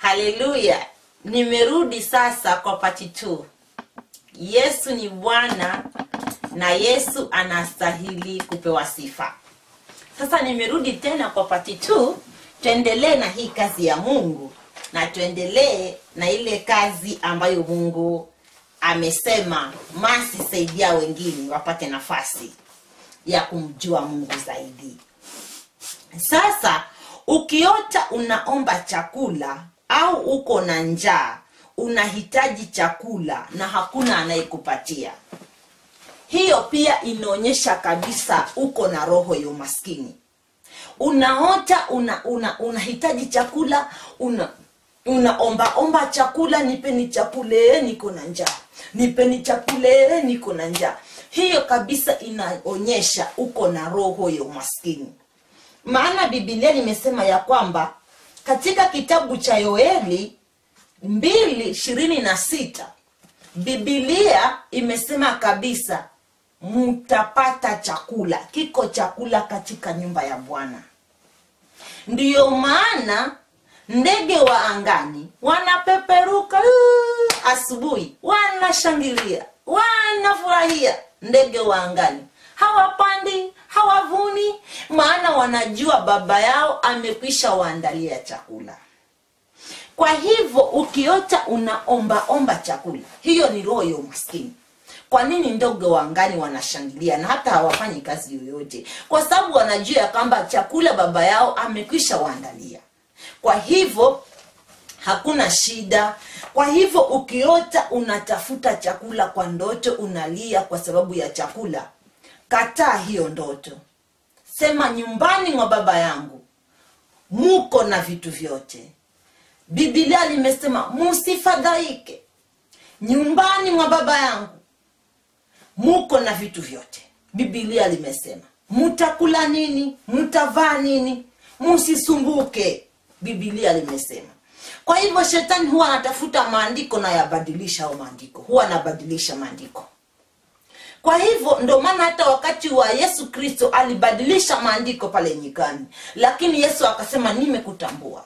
haleluya nimerudi sasa kwa pati t yesu ni bwana na yesu anastahili kupewa sifa sasa nimerudi tena kwa pati t tuendelee na hii kazi ya mungu na tuendelee na ile kazi ambayo mungu amesema masi saidia wengine wapate nafasi ya kumjua mungu zaidi sasa ukiota unaomba chakula au uko na njaa unahitaji chakula na hakuna anayekupatia hiyo pia inaonyesha kabisa uko na roho ya umaskini unaota una una unahitaji chakula una unaombaomba chakula nipeni chakule niko na njaa nipeni chakule niko na njaa hiyo kabisa inaonyesha uko na roho ya umaskini maana bibilia limesema ya kwamba katika kitabu cha yoeli mbili ishirini na sita bibilia imesema kabisa mtapata chakula kiko chakula katika nyumba ya bwana ndiyo maana ndege wa angani wanapeperuka uh, asubuhi wanashangilia wanafurahia ndege wa angani hawapandi hawavuni maana wanajua baba yao amekwisha waandalia chakula kwa hivyo ukiota unaombaomba chakula hiyo ni roho ya umaskini kwa nini ndege wa angani wanashangilia na hata hawafanyi kazi yoyote kwa sababu wanajua ya kwamba chakula baba yao amekwisha waandalia kwa hivyo hakuna shida kwa hivyo ukiota unatafuta chakula kwa ndoto unalia kwa sababu ya chakula kataa hiyo ndoto sema nyumbani mwa baba yangu muko na vitu vyote bibilia limesema musifadhaike nyumbani mwa baba yangu muko na vitu vyote bibilia limesema mutakula nini mutavaa nini musisumbuke bibilia limesema kwa hivyo shetani huwa anatafuta maandiko na yabadilisha au maandiko huwa anabadilisha maandiko kwa hivyo ndo maana hata wakati wa yesu kristo alibadilisha maandiko pale nyikani lakini yesu akasema nimekutambua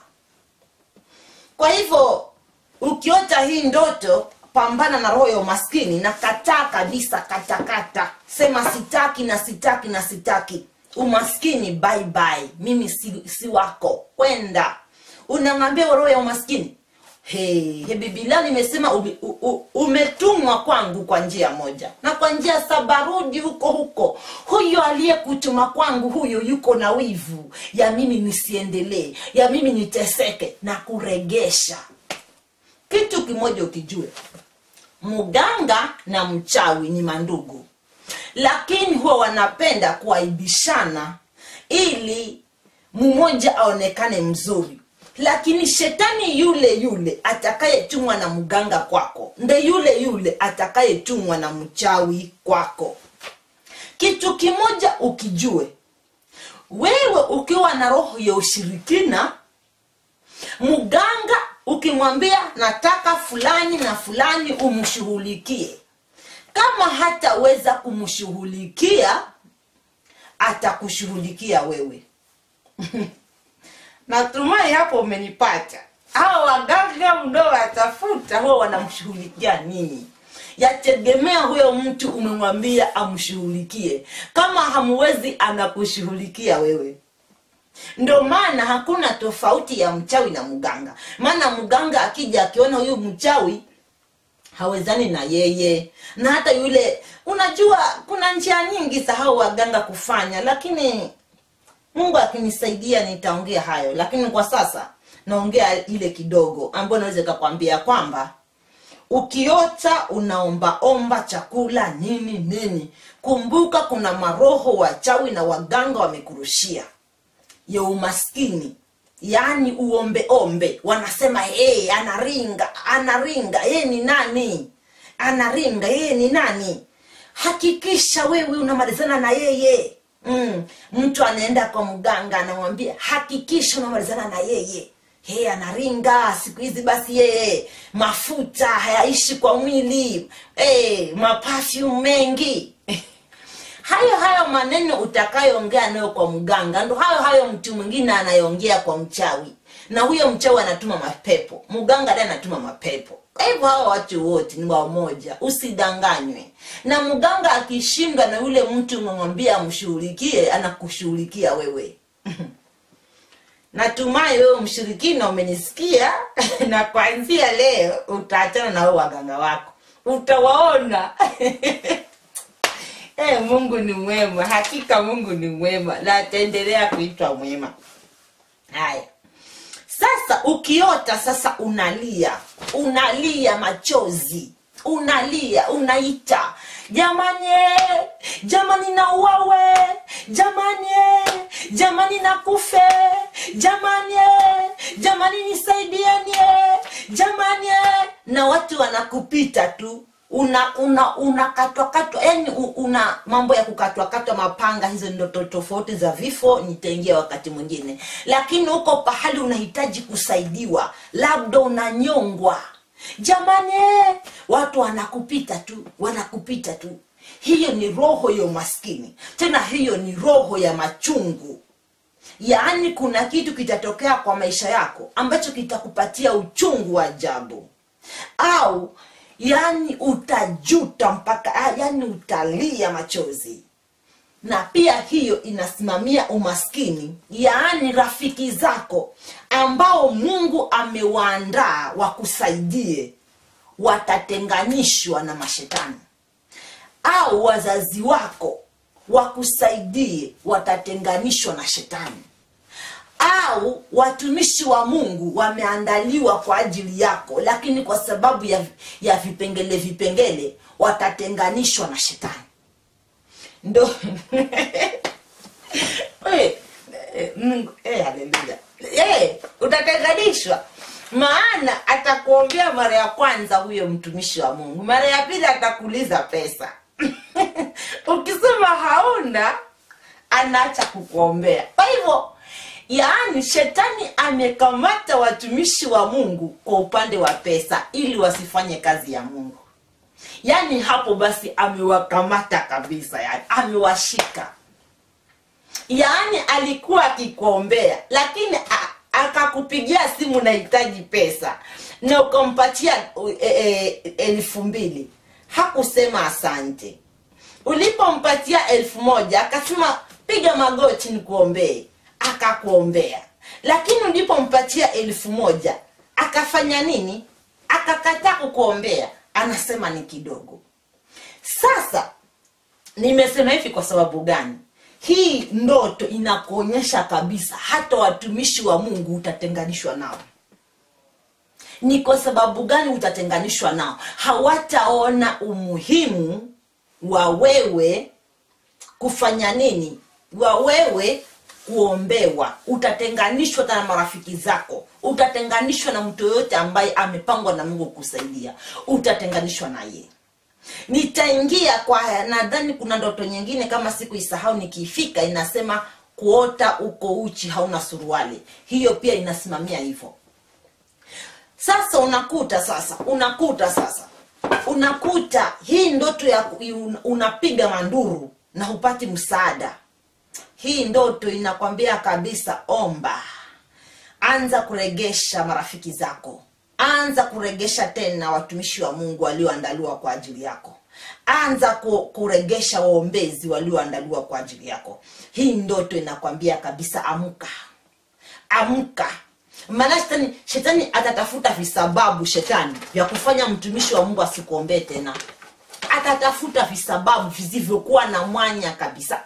kwa hivyo ukiota hii ndoto pambana na roho ya umaskini na kataa kabisa katakata sema sitaki na sitaki na sitaki umaskini bye bye mimi si, si wako kwenda unang'ambia roho ya umaskini Hey, he bibilia nimesema ume- u- u- umetumwa kwangu kwa njia moja na kwa njia saba rudi huko huko huyo aliyekutuma kwangu huyo yuko na wivu ya mimi nisiendelee ya mimi niteseke na kuregesha kitu kimoja ukijue mganga na mchawi ni mandugu lakini huwa wanapenda kuaibishana ili mmoja aonekane mzuri lakini shetani yule yule atakayetumwa na mganga kwako nde yule yule atakayetumwa na mchawi kwako kitu kimoja ukijue wewe ukiwa na roho ya ushirikina mganga ukimwambia nataka fulani na fulani umshughulikie kama hataweza kumshughulikia atakushughulikia wewe natumai hapo umenipata hawa waganga mnaowatafuta huwa wanamshughulikia nini yategemea huyo mtu umemwambia amshughulikie kama hamwezi anakushughulikia wewe ndo maana hakuna tofauti ya mchawi na mganga maana mganga akija akiona huyu mchawi hawezani na yeye na hata yule unajua kuna njia nyingi za hao waganga kufanya lakini mungu akinisaidia nitaongea hayo lakini kwa sasa naongea ile kidogo ambayo naweza ikakwambia kwamba ukiota unaombaomba chakula nini nini kumbuka kuna maroho wachawi na waganga wamekurushia ya umaskini yaani uombeombe wanasema hey, anaringa anaringa yeye ni nani anaringa yeye ni nani hakikisha wewe unamalizana na yeye mm. mtu anaenda kwa mganga anamwambia hakikisha unamalizana na yeye hey, anaringa siku hizi basi yeye mafuta hayaishi kwa mwili hey, mapafyum mengi hayo hayo maneno utakayoongea nayo kwa mganga ndo hayo hayo mtu mwingine anayeongea kwa mchawi na huyo mchawi anatuma mapepo mganga naye anatuma mapepo kwa hivyo hawa watu wote ni wamoja usidanganywe na mganga akishindwa na yule mtu umemwambia amshughulikie anakushughulikia wewe natumai wewe mshirikina umenisikia na kuanzia leo utaachana na wao waganga wako utawaona hey, mungu ni mwema hakika mungu ni mwema na ataendelea kuitwa mwema haya sasa ukiota sasa unalia unalia machozi unalia unaita jamani eh, jamani nauawe jamani eh, jamani nakufe jamani eh, jamani nisaidieni eh, jamani eh. na watu wanakupita tu una una unakatwakatwa yani una mambo ya kukatwakatwa mapanga hizo ndoto tofauti za vifo nitaingia wakati mwingine lakini huko pahali unahitaji kusaidiwa labda unanyongwa jamani eh, watu wanakupita tu wanakupita tu hiyo ni roho ya umaskini tena hiyo ni roho ya machungu yaani kuna kitu kitatokea kwa maisha yako ambacho kitakupatia uchungu wa ajabu au yani utajuta mpaka ah, yani utalia machozi na pia hiyo inasimamia umaskini yaani rafiki zako ambao mungu amewaandaa wakusaidie watatenganishwa na mashetani au wazazi wako wakusaidie watatenganishwa na shetani au watumishi wa mungu wameandaliwa kwa ajili yako lakini kwa sababu ya, ya vipengele vipengele watatenganishwa na shetani ndo Eh, eh, mungu eh, haleluya eh, utatenganishwa maana atakuombea mara ya kwanza huyo mtumishi wa mungu mara ya pili atakuuliza pesa ukisema hauna anaacha kukuombea kwa hivyo yaani shetani amekamata watumishi wa mungu kwa upande wa pesa ili wasifanye kazi ya mungu yaani hapo basi amewakamata kabisa yani amewashika yaani alikuwa akikuombea lakini a- akakupigia simu nahitaji pesa na ukampatia e, e, elfu mbili hakusema asante ulipompatia elfu moja akasema piga magoti nikuombee akakuombea lakini ulipompatia elfu moja akafanya nini akakataa kukuombea anasema ni kidogo sasa nimesema hivi kwa sababu gani hii ndoto inakuonyesha kabisa hata watumishi wa mungu utatenganishwa nao ni kwa sababu gani utatenganishwa nao hawataona umuhimu wa wewe kufanya nini wa wewe kuombewa utatenganishwa hata na marafiki zako utatenganishwa na mtu yoyote ambaye amepangwa na mungu kusaidia utatenganishwa naye nitaingia kwa haya nadhani kuna ndoto nyingine kama siku isahau nikiifika inasema kuota uko uchi hauna suruali hiyo pia inasimamia hivyo sasa unakuta sasa unakuta sasa unakuta hii ndoto ya ku- un- unapiga manduru na hupati msaada hii ndoto inakwambia kabisa omba anza kuregesha marafiki zako anza kuregesha tena watumishi wa mungu walioandaliwa kwa ajili yako anza ku- kuregesha waombezi walioandaliwa kwa ajili yako hii ndoto inakwambia kabisa amka amka maana shetani shetani atatafuta visababu shetani vya kufanya mtumishi wa mungu asikuombee tena atatafuta visababu visivyokuwa na mwanya kabisa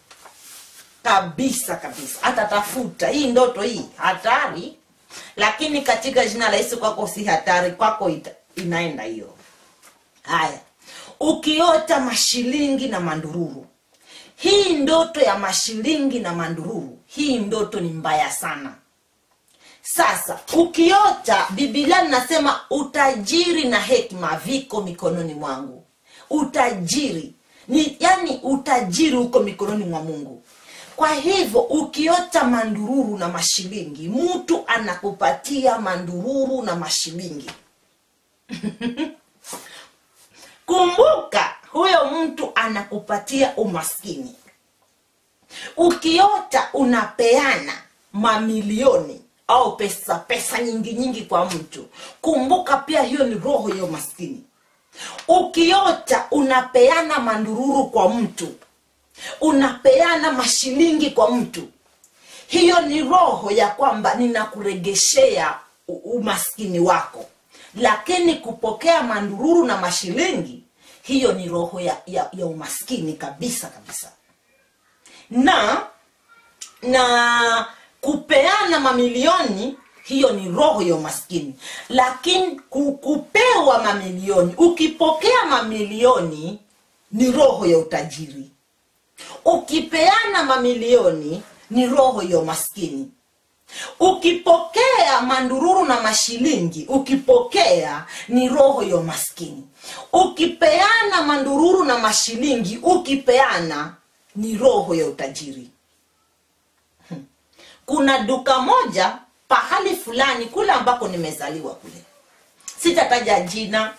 kabisa kabisa atatafuta hii ndoto hii hatari lakini katika jina la yesu kwako si hatari kwako ita, inaenda hiyo haya ukiota mashilingi na mandururu hii ndoto ya mashilingi na mandururu hii ndoto ni mbaya sana sasa ukiota bibilia linasema utajiri na hekima viko mikononi mwangu utajiri ni yani utajiri uko mikononi mwa mungu kwa hivyo ukiota mandururu na mashilingi mtu anakupatia mandururu na mashilingi kumbuka huyo mtu anakupatia umaskini ukiota unapeana mamilioni au pesa pesa nyingi nyingi kwa mtu kumbuka pia hiyo ni roho ya umaskini ukiota unapeana mandururu kwa mtu unapeana mashilingi kwa mtu hiyo ni roho ya kwamba ninakuregeshea u- umaskini wako lakini kupokea mandururu na mashilingi hiyo ni roho ya, ya, ya umaskini kabisa kabisa na na kupeana mamilioni hiyo ni roho ya umaskini lakini ku- kupewa mamilioni ukipokea mamilioni ni roho ya utajiri ukipeana mamilioni ni roho ya umaskini ukipokea mandururu na mashilingi ukipokea ni roho ya umaskini ukipeana mandururu na mashilingi ukipeana ni roho ya utajiri Hmm. kuna duka moja pahali fulani kule ambako nimezaliwa kule sitataja jina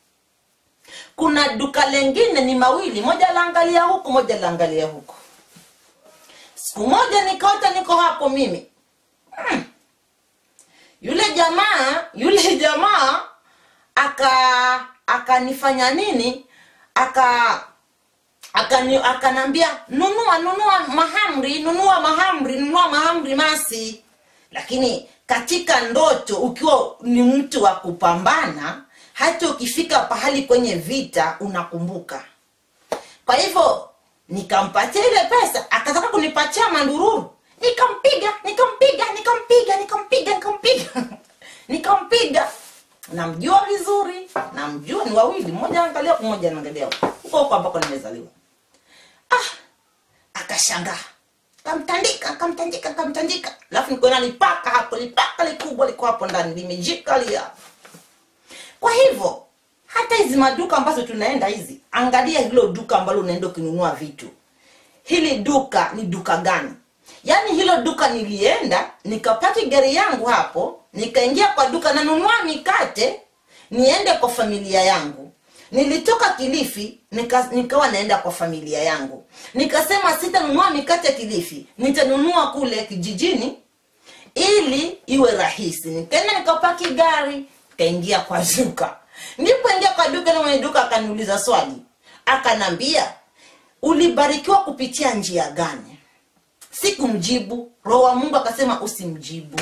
kuna duka lengine ni mawili moja laangalia huku moja laangalia huku siku moja nikaota niko hapo mimi hmm. yule jamaa yule jamaa aka akanifanya nini aka akani akanambia nunua nunua mahamri nunua mahamri nunua mahamri masi lakini katika ndoto ukiwa ni mtu wa kupambana hata ukifika pahali kwenye vita unakumbuka kwa hivyo nikampatia ile pesa akataka kunipatia mandururu nikampiga nikampiga nikampiga nikampiga nikampiga nikampiga namjua vizuri namjua ni wawili mmoja angalia huku mmoja anaangalia huku. huko huko ambako nimezaliwa ah akashangaa kamtandika kamtandika kamtandika alafu nikuona lipaka hapo lipaka likubwa liko hapo ndani limejikalia kwa hivyo hata hizi maduka ambazo tunaenda hizi angalia hilo duka ambalo unaenda ukinunua vitu hili duka ni duka gani yaani hilo duka nilienda nikapaki gari yangu hapo nikaingia kwa duka nanunua mikate niende kwa familia yangu nilitoka kilifi nika, nikawa naenda kwa familia yangu nikasema sitanunua mikate kilifi nitanunua kule kijijini ili iwe rahisi nikaenda nikapaki gari kaingia kwa duka nilipoingia kwa duka na mwenye duka akaniuliza swali akanambia ulibarikiwa kupitia njia gani sikumjibu roho wa mungu akasema usimjibu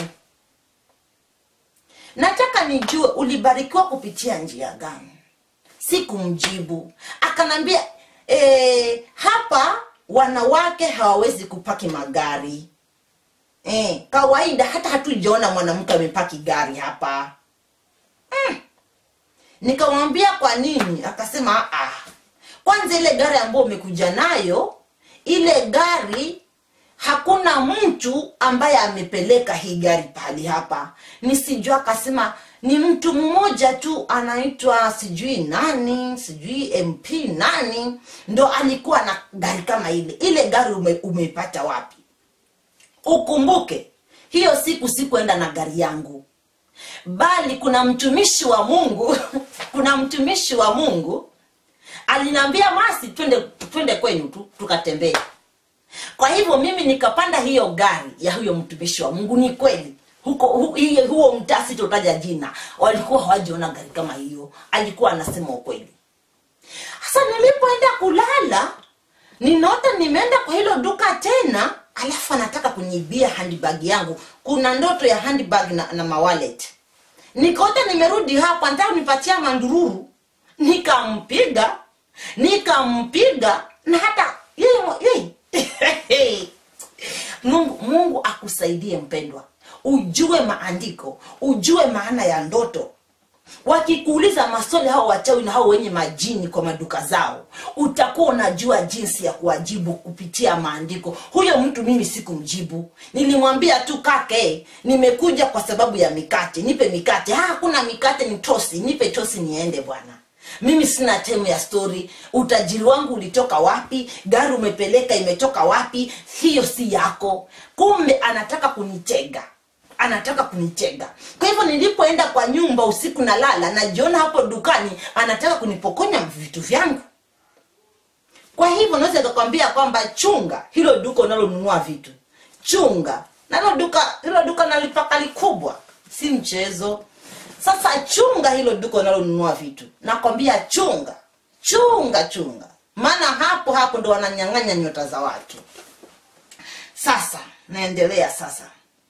nataka nijue ulibarikiwa kupitia njia gani sikumjibu akanambia e, hapa wanawake hawawezi kupaki magari e, kawaida hata hatujaona mwanamke amepaki gari hapa mm. nikamwambia kwa nini akasema ah, kwanza ile gari ambayo umekuja nayo ile gari hakuna mtu ambaye amepeleka hii gari pahali hapa nisijua akasema ni mtu mmoja tu anaitwa sijui nani sijui mp nani ndo alikuwa na gari kama ile ile gari ume, umeipata wapi ukumbuke hiyo siku sikuenda na gari yangu bali kuna mtumishi wa mungu kuna mtumishi wa mungu aliniambia masi twende twende kwenu tu tukatembee kwa hivyo mimi nikapanda hiyo gari ya huyo mtumishi wa mungu ni kweli huko hu, hiyo- huo mtaa sitotaja jina walikuwa hawajaona gari kama hiyo alikuwa anasema ukweli sasa nilipoenda kulala ninaota nimeenda kwa hilo duka tena alafu anataka kuniibia handbag yangu kuna ndoto ya handbag na, na mawalet nikaota nimerudi hapa nataka nipatia mandururu nikampiga nikampiga na hata yeye yeye mungu mungu akusaidie mpendwa ujue maandiko ujue maana ya ndoto wakikuuliza maswali hao wachawi na hao wenye majini kwa maduka zao utakuwa unajua jinsi ya kuwajibu kupitia maandiko huyo mtu mimi sikumjibu nilimwambia tu kake nimekuja kwa sababu ya mikate nipe mikate "Ah, hakuna mikate ni tosi nipe tosi niende bwana mimi sina temu ya stori utajiri wangu ulitoka wapi gari umepeleka imetoka wapi hiyo si yako kumbe anataka kunitega anataka kunitega kwa hivyo nilipoenda kwa nyumba usiku na lala najiona hapo dukani anataka kunipokonya vitu vyangu kwa hivyo naweza kakwambia kwamba chunga hilo duka unalonunua vitu chunga na hilo duka hilo duka nalipaka likubwa si mchezo sasa chunga hilo duka unalonunua vitu nakwambia chunga chunga chunga maana hapo hapo ndo wananyang'anya nyota za watu sasa naendelea sasa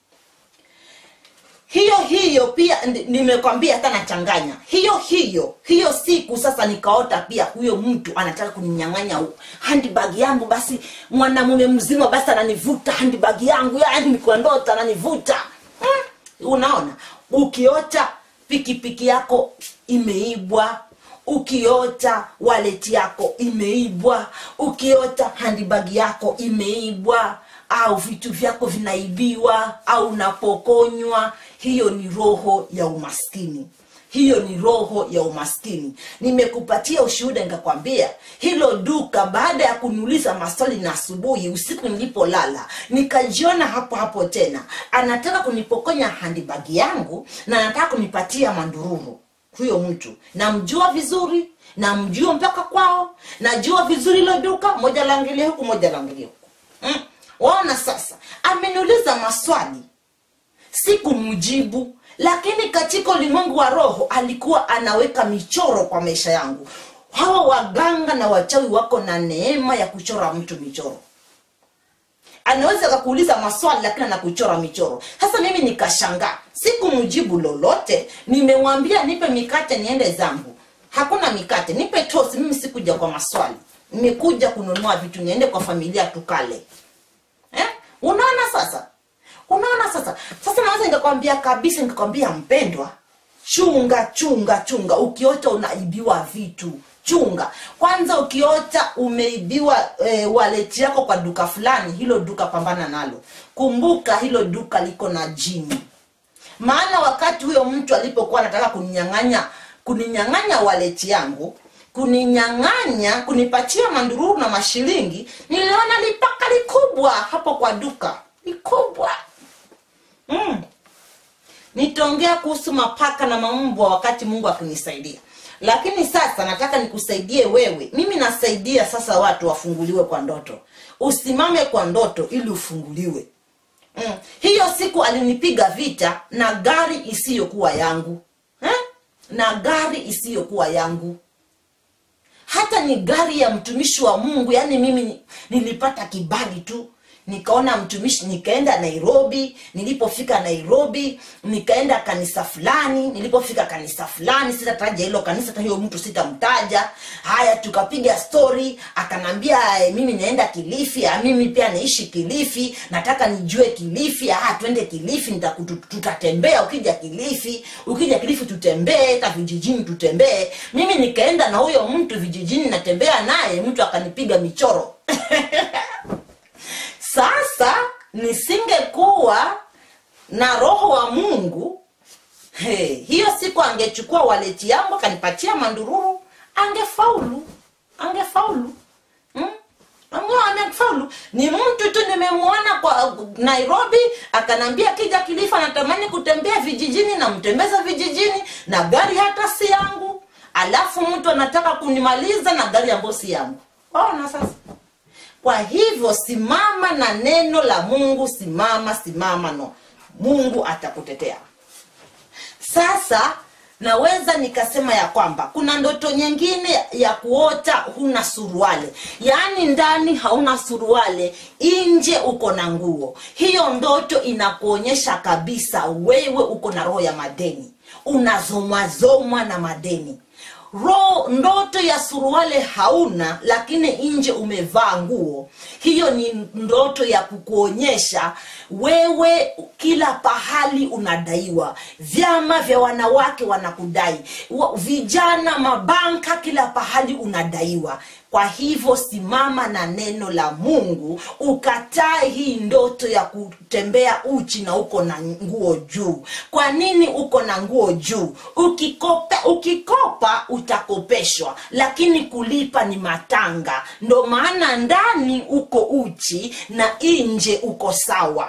hiyo hiyo pia ndi- nimekwambia hata nachanganya hiyo hiyo hiyo siku sasa nikaota pia huyo mtu anataka kuninyang'anya u- handbag yangu basi mwanamume mzima basi ananivuta handbag yangu yani nikuwa ndoto ananivuta hmm? unaona ukiota pikipiki yako imeibwa ukiota waleti yako imeibwa ukiota handbag yako imeibwa au vitu vyako vinaibiwa au unapokonywa hiyo ni roho ya umaskini hiyo ni roho ya umaskini nimekupatia ushuhuda nikakwambia hilo duka baada ya kuniuliza maswali na asubuhi usiku nilipolala nikajiona hapo hapo tena anataka kunipokonya handibagi yangu na anataka kunipatia mandururu huyo mtu namjua vizuri namjua mpaka kwao najua vizuri hilo duka moja laangilia huku moja laangilia huku mm. waona sasa ameniuliza maswali sikumjibu lakini katika ulimwengu wa roho alikuwa anaweka michoro kwa maisha yangu hawa waganga na wachawi wako na neema ya kuchora mtu michoro anaweza akakuuliza maswali lakini anakuchora michoro sasa mimi nikashangaa sikumjibu lolote nimemwambia nipe mikate niende zangu hakuna mikate nipe tosi mimi sikuja kwa maswali nimekuja kununua vitu niende kwa familia tukale eh? unaona sasa unaona sasa sasa naweza nikakwambia kabisa nikakwambia mpendwa chunga chunga chunga ukiota unaibiwa vitu chunga kwanza ukiota umeibiwa e, waleti yako kwa duka fulani hilo duka pambana nalo kumbuka hilo duka liko na jini maana wakati huyo mtu alipokuwa anataka kuninyang'anya kuninyang'anya waleti yangu kuninyang'anya kunipatia mandururu na mashilingi niliona lipaka likubwa hapo kwa duka likubwa mm. nitaongea kuhusu mapaka na maumbwa wakati mungu akinisaidia lakini sasa nataka nikusaidie wewe mimi nasaidia sasa watu wafunguliwe kwa ndoto usimame kwa ndoto ili ufunguliwe mm. hiyo siku alinipiga vita na gari isiyokuwa yangu eh? na gari isiyokuwa yangu hata ni gari ya mtumishi wa mungu yaani mimi ni- nilipata kibali tu nikaona mtumishi nikaenda nairobi nilipofika nairobi nikaenda kanisa fulani nilipofika kanisa fulani sitataja hilo kanisa hata hiyo mtu sitamtaja haya tukapiga stori akanambia "Eh, mimi naenda kilifi ah, mimi pia naishi kilifi nataka nijue kilifi ah, twende kilifi nitakutu- tutatembea ukija kilifi ukija kilifi tutembee hata vijijini tutembee mimi nikaenda na huyo mtu vijijini natembea naye mtu akanipiga michoro sasa nisingekuwa na roho wa mungu he, hiyo siku angechukua waleti yangu akanipatia mandururu angefaulu angefaulu hmm? Ange- angefaulu ni mtu tu nimemwona kwa nairobi akanambia kija kilifa natamani kutembea vijijini namtembeza vijijini na gari hata si yangu alafu mtu anataka kunimaliza na gari ambayo si yangu ona sasa kwa hivyo simama na neno la mungu simama simama no mungu atakutetea sasa naweza nikasema ya kwamba kuna ndoto nyingine ya kuota huna suruale yaani ndani hauna suruale nje uko na nguo hiyo ndoto inakuonyesha kabisa wewe uko na roho ya madeni unazomwazomwa na madeni roho ndoto ya suruale hauna lakini nje umevaa nguo hiyo ni ndoto ya kukuonyesha wewe kila pahali unadaiwa vyama vya wanawake wanakudai Wa- vijana mabanka kila pahali unadaiwa kwa hivyo simama na neno la mungu ukatae hii ndoto ya kutembea uchi na uko na nguo juu kwa nini uko na nguo juu ukikopa ukikopa utakopeshwa lakini kulipa ni matanga ndo maana ndani uko uchi na nje uko sawa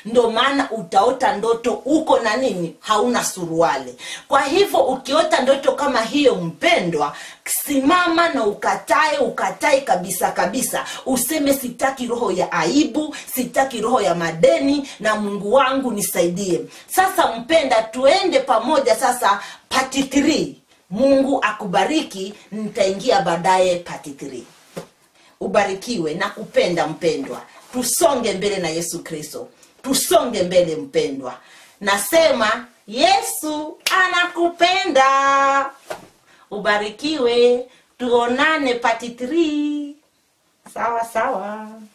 ndo maana utaota ndoto uko na nini hauna suruale kwa hivyo ukiota ndoto kama hiyo mpendwa simama na ukatae ukatae kabisa kabisa useme sitaki roho ya aibu sitaki roho ya madeni na mungu wangu nisaidie sasa mpenda tuende pamoja sasa pati 3 mungu akubariki nitaingia baadaye pati 3 ubarikiwe na kupenda mpendwa tusonge mbele na yesu kristo tusonge mbele mpendwa nasema yesu anakupenda ubarikiwe tuonane pati 3 sawa sawa